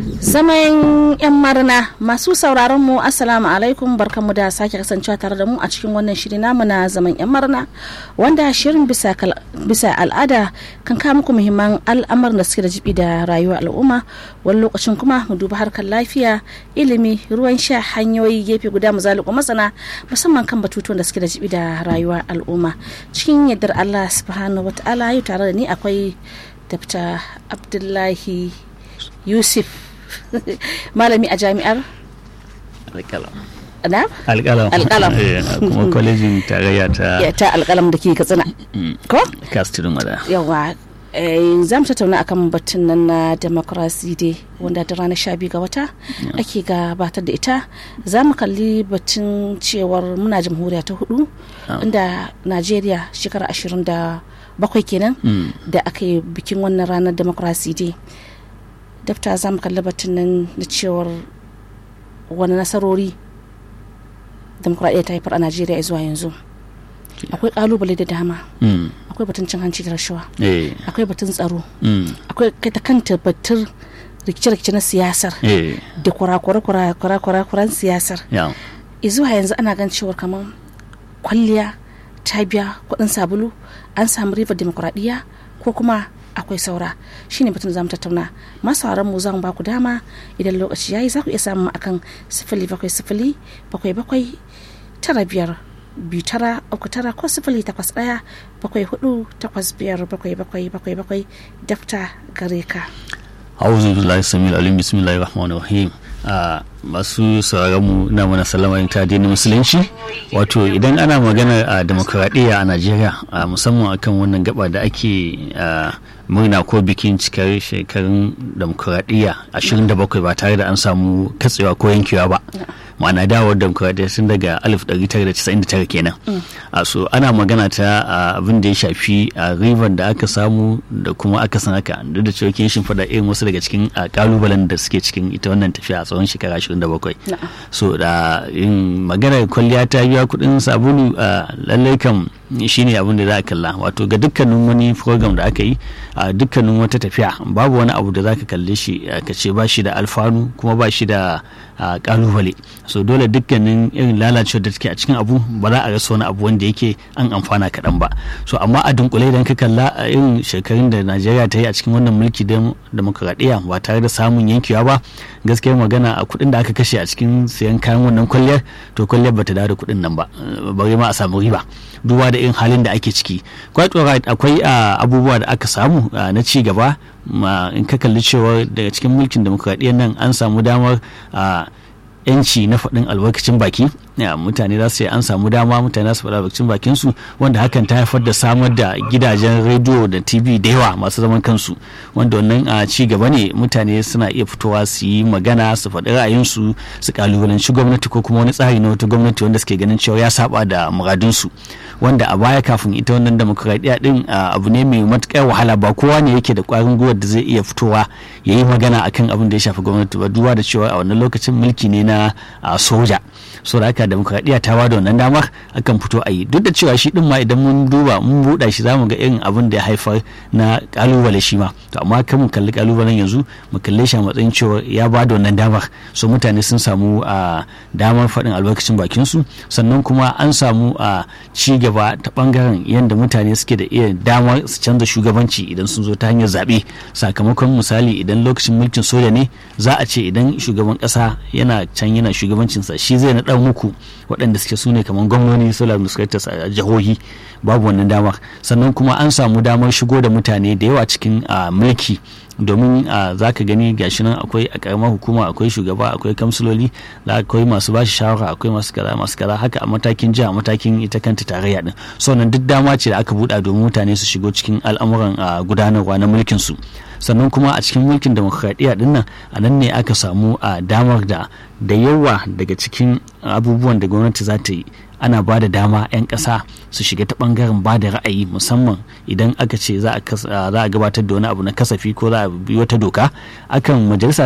Zaman 'yan marna masu sauraron mu assalamu alaikum barkanmu da sake kasancewa tare da mu a cikin wannan shiri namu na zaman 'yan marna wanda shirin bisa, bisa al'ada kan kawo muku muhimman al'amuran da suke da jibi da rayuwar al'umma wani lokacin kuma mu duba harkar lafiya ilimi ruwan sha hanyoyi gefe guda mu zaluku masana musamman kan batutuwan da suke da jibi da rayuwar al'umma cikin yardar Allah subhanahu wataala yau tare da ni akwai Dr. Abdullahi Yusuf malami a jami'ar alƙalam na alƙalam Alƙalam. Eh, kuma kwalejin tarayya ta ya ta alƙalam da ke katsina ko kastirin wada yawa eh, za mu tattauna akan batun nan na democracy day wanda da ranar sha biyu ga wata ake gabatar da ita za mu kalli batun cewar muna jamhuriya ta hudu inda najeriya shekara ashirin da bakwai kenan da aka yi bikin wannan ranar democracy day dafta za mu kalli batun nan da cewar wani nasarori demokuraɗiyya ta haifar a najeriya zuwa yanzu akwai kalubale da dama Mm, akwai batun cin hanci da rashawa eh, akwai batun tsaro mm, akwai kai ta kanta batun rikice-rikice na siyasar eh, da kurakure-kurakure siyasar ya, zuwa yanzu ana gan cewar kamar kwalliya ta biya kuɗin sabulu an samu ribar demokuraɗiyya ko kuma akwai saura shine batun da zamu tattauna masu mu za mu ba ku dama idan lokaci yayi za ku iya samun mu akan sifili bakwai sifili bakwai bakwai tara biyar biyu tara uku tara ko sifili takwas ɗaya bakwai hudu takwas biyar bakwai bakwai bakwai bakwai dafta gare ka auzu billahi samil alim bismillahir rahmanir rahim a masu sauraron mu na mana sallama ta addinin musulunci wato idan ana magana a demokradiyya a Najeriya a musamman akan wannan gaba da ake a, murna ko bikin cikar shekarun demokradiyya 27 ba tare da an samu katsewa ko yankewa ba ma'ana dawowar demokuraɗiyya tun daga 1999 kenan a so ana magana ta a, abin da ya shafi a ribar da aka samu da kuma aka san haka duk da cewa kin shimfiɗa irin wasu daga cikin a, kalubalen da suke cikin ita wannan tafiya a tsawon shekara 27 Na'am. so da yin maganar kwalliya ta biya kuɗin sabulu a lallai kam shine abin da za a kalla wato ga dukkanin wani program da aka yi a dukkanin wata tafiya babu wani abu da za ka kalle shi a, ka ce ba shi da alfanu kuma ba shi da a, kalubale so dole dukkanin irin lalacewar da take a cikin abu ba za a rasa wani abu wanda yake an amfana kaɗan ba so amma a dunkule idan ka kalla a irin shekarun da najeriya ta yi a cikin wannan mulki demokradiyya ba tare da samun yankewa ba gaskiyar magana a kuɗin da aka kashe a cikin siyan kayan wannan kwalliyar to kwalliyar bata dawo da kuɗin nan ba bari ma a samu riba duba da irin halin da ake ciki quite alright akwai ah, abubuwa da aka samu ah, na ci gaba ma in ka kalli cewa daga cikin mulkin demokradiyyar nan an samu damar ah, yanci na faɗin albarkacin baki ya, mutane za su yi an samu dama mutane za su faɗi albarkacin bakin su wanda hakan ta haifar da samar da gidajen rediyo da tv da yawa masu zaman kansu wanda wannan a ci gaba ne mutane suna iya fitowa su yi magana su faɗi ra'ayinsu su kalubalanci gwamnati ko kuma wani tsari na wata gwamnati wanda suke ganin cewa ya saba da muradunsu wanda a baya kafin ita wannan demokradiyya din a, abu ne mai matuƙar wahala ba kowa ne yake da ƙwarin gwiwar da zai iya fitowa ya yi magana akan abin da ya shafi gwamnati ba duba da cewa a wannan lokacin mulki ne na a, soja so da haka demokradiyya ta bada wannan damar akan fito a yi duk da cewa shi din ma idan mun duba mun buɗa shi zamu ga irin abin da ya haifar na kalubale shi ma to amma kan mu kalli kalubalen yanzu mu kalle shi a matsayin cewa ya bada wannan damar so mutane sun samu a damar faɗin albarkacin bakin su sannan kuma an samu a ci gaba ta bangaren yadda mutane suke da iya damar su canza shugabanci idan sun zo ta hanyar zaɓe sakamakon misali idan lokacin mulkin soja ne za a ce idan shugaban ƙasa yana can yana shugabancinsa shi zai naɗa muku waɗanda suke su ne kamar gwamnoni solar administrators a jihohi babu wannan damar sannan kuma an samu damar shigo da mutane da yawa cikin ah, mulki domin za ka gani gashi nan akwai a karamar hukuma akwai shugaba akwai kamsiloli da akwai masu bashi shawara akwai masu kaza masu kaza haka a matakin jiha matakin ita kanta tarayya din so nan duk dama ce da aka buɗa domin mutane su shigo cikin al'amuran ah, gudanarwa na mulkin su sannan kuma a cikin mulkin demokradiyya din nan a nan ne aka samu a damar da da yawa daga cikin abubuwan da gwamnati za ta yi ana ba da dama 'yan ƙasa su shiga ta ɓangaren ba da ra'ayi musamman idan aka ce za a gabatar da wani abu na kasafi ko za a bi wata doka akan majalisa